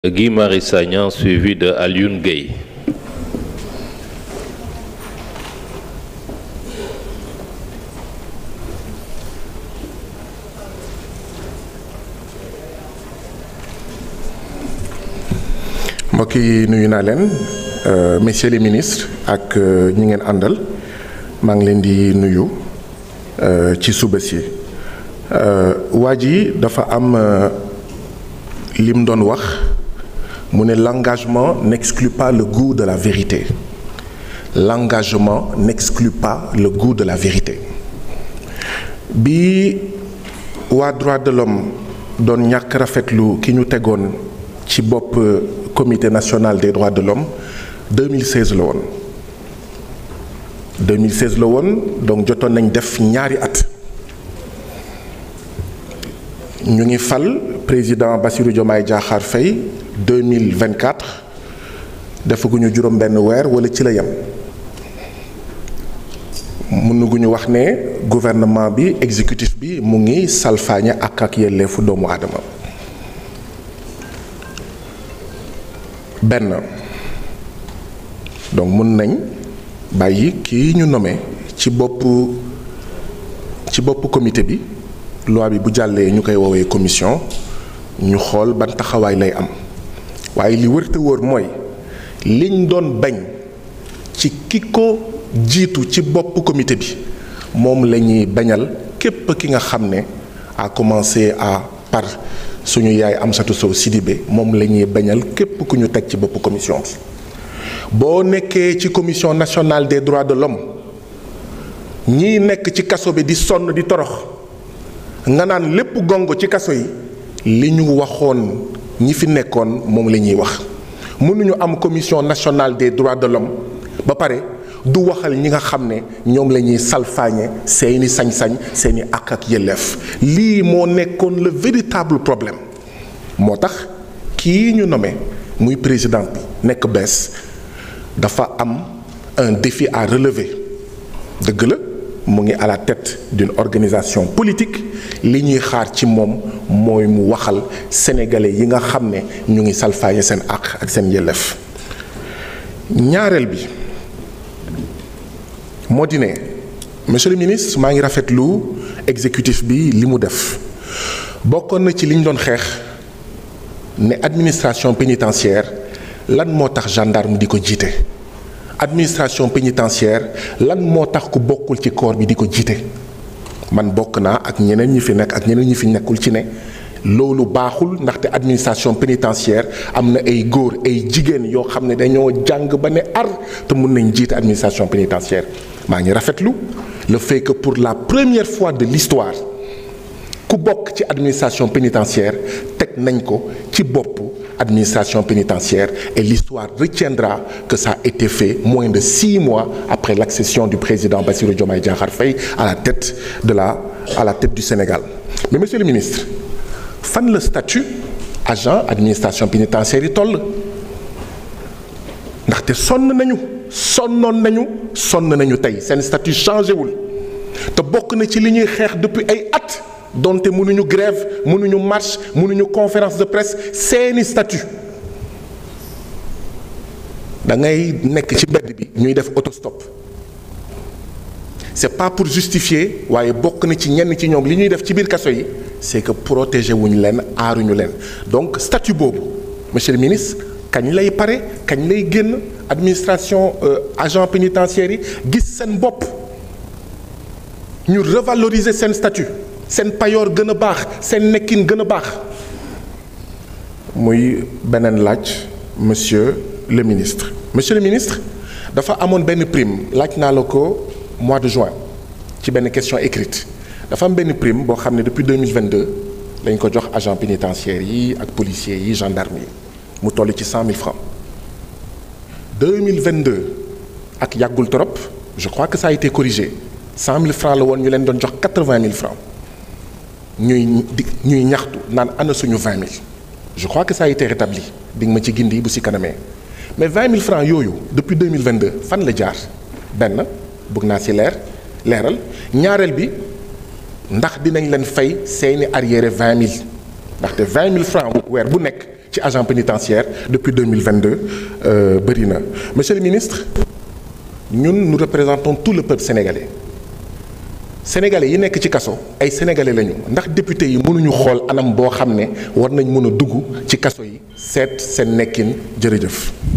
Guy Marius Sagna suivi de Alioune Gueye. mbokk yi nuyu naa leen messieurs les ministres ak ñi ngeen àndal maa ngi leen di nuyu ci suba si waa ji dafa am lim doon wax mu ne l'engagement n'exclut pas le goût de la vérité l'engagement n'exclut pas le goût de la vérité bi waa droit de l'homme doon ñàkk rafetlu ki ñu tegoon ci bopp comité national des droits de l'homme 2016 la woon 2016 la woon donc jotoon nañ def ñaari at ñu ngi fal président Bassirou Diomaye Diakhar Faye 2024 defaguñu juróom benn weer wala ci la yem mënuguñu wax ne gouvernement bi exécutif bi mu ngi salfaañe ak ak yelleefu doomu aadama benn donc mën nañ bàyyi kii ñu nommé ci bopp ci bopp comité bi loi bi bu jàllee ñu koy woowee commission ñu xool ban taxawaay lay am waaye li wër te wóor mooy liñ doon bañ ci ki ko jiitu ci bopp comité bi moom la ñuy bañal képp ki nga xam ne a commencé à par suñu yaay Amsatou Sow Sidibé moom la ñuy bañal képp ku ñu teg ci bopp commission bi boo nekkee ci commission nationale des droits de l'homme ñii nekk ci kaso bi di sonn di torox nga naan lépp gongo ci kaso yi li ñu waxoon ñi fi nekkoon moom la ñuy wax mënuñu am commission nationale des droits de l'homme ba pare du waxal ñi nga xam ne ñoom la ñuy salfaañe seeni sañ-sañ seeni àq ak yelleef lii moo nekkoon le véritable problème moo tax kii ñu nommé muy président bi nekk bees dafa am un défi à relever dëgg la mu ngi à la tête d'une organisation politique li ñuy xaar ci moom mooy mu waxal sénégalais yi nga xam ne ñu ngi salfaañe seen àq ak seen yelleef ñaareel bi moo di ne monsieur le ministre maa ngi rafetlu exécutif bi li mu def bokkoon na ci li ñu doon xeex ne administration pénitentiaire lan moo tax gendarme di ko jiite administration pénitentiaire lan moo tax ku bokkul ci corps bi di ko jiite man bokk naa ak ñeneen ñi fi nekk ak ñeneen ñi fi nekkul ci ne loolu baaxul ndaxte administration pénitentiaire am na ay góor ay jigéen yoo xam ne dañoo jàng ba ne ar te mun nañ jiite administration pénitentiaire maa ngi rafetlu le fait que pour la première fois de l'histoire ku bokk ci administration pénitentiaire teg nañ ko ci bopp administration pénitentiaire et l'histoire retiendra que ça a été fait moins de six mois après l'accession du président Bassirou Diomaye Diakhar Faye à la tête de la à la tête du Sénégal mais monsieur le ministre fan la statut agent administration pénitentiaire yi toll ndaxte sonn nañu sonnoon nañu sonn nañu tey seen statut changé wul te bokk na ci li ñuy xeex depuis ay at donte mënuñu grève mënuñu marche mënuñu conférence de presse seeni statut da ngay nekk ci mbedd bi ñuy def autostop c'est pas pour justifier waaye bokk na ci ñenn ci ñoom li ñuy def ci biir kaso yi c'est que protéger wuñu leen aaruñu leen donc statut boobu monsieur le ministre kañ lay pare kañ lay génn administration agent pénitentiaire yi gis seen bopp ñu revaloriser seen statut seen payoor gën a baax seen nekkin gën a baax muy beneen laaj monsieur le ministre monsieur le ministre dafa amoon benn prime laaj naa la ko mois de juin ci benn question écrite dafa am benn prime boo xam ne depuis 2022 lañ ko jox agent pénitentiaire yi ak policiers yi gendarme yi mu toll ci 100 000 francs 2022 ak yàggul trop je crois que ça a été corrigé 100 000 francs la woon ñu leen doon jox 80 000 francs ñuy di ñuy ñaxtu naan ana suñu 20 000 je crois que ça a été rétabli di nga ma ci gindi bu si kanamee mais 20 000 francs yooyu depuis 2022 fan la jaar benn bëgg naa si leer leeral ñaareel bi ndax dinañ leen fay seeni arriéré 20 000 ndaxte 20 000 francs weer bu nekk ci agent pénitentiaire depuis 2022 euh, bëri na monsieur le ministre ñun nous représentons tout le peuple sénégalais sénégalais yi nekk ci kaso ay sénégalais lañu ndax député yi mënuñu xool anam boo xam ne war nañ mën a dugg ci kaso yi seet seen nekkin jërëjëf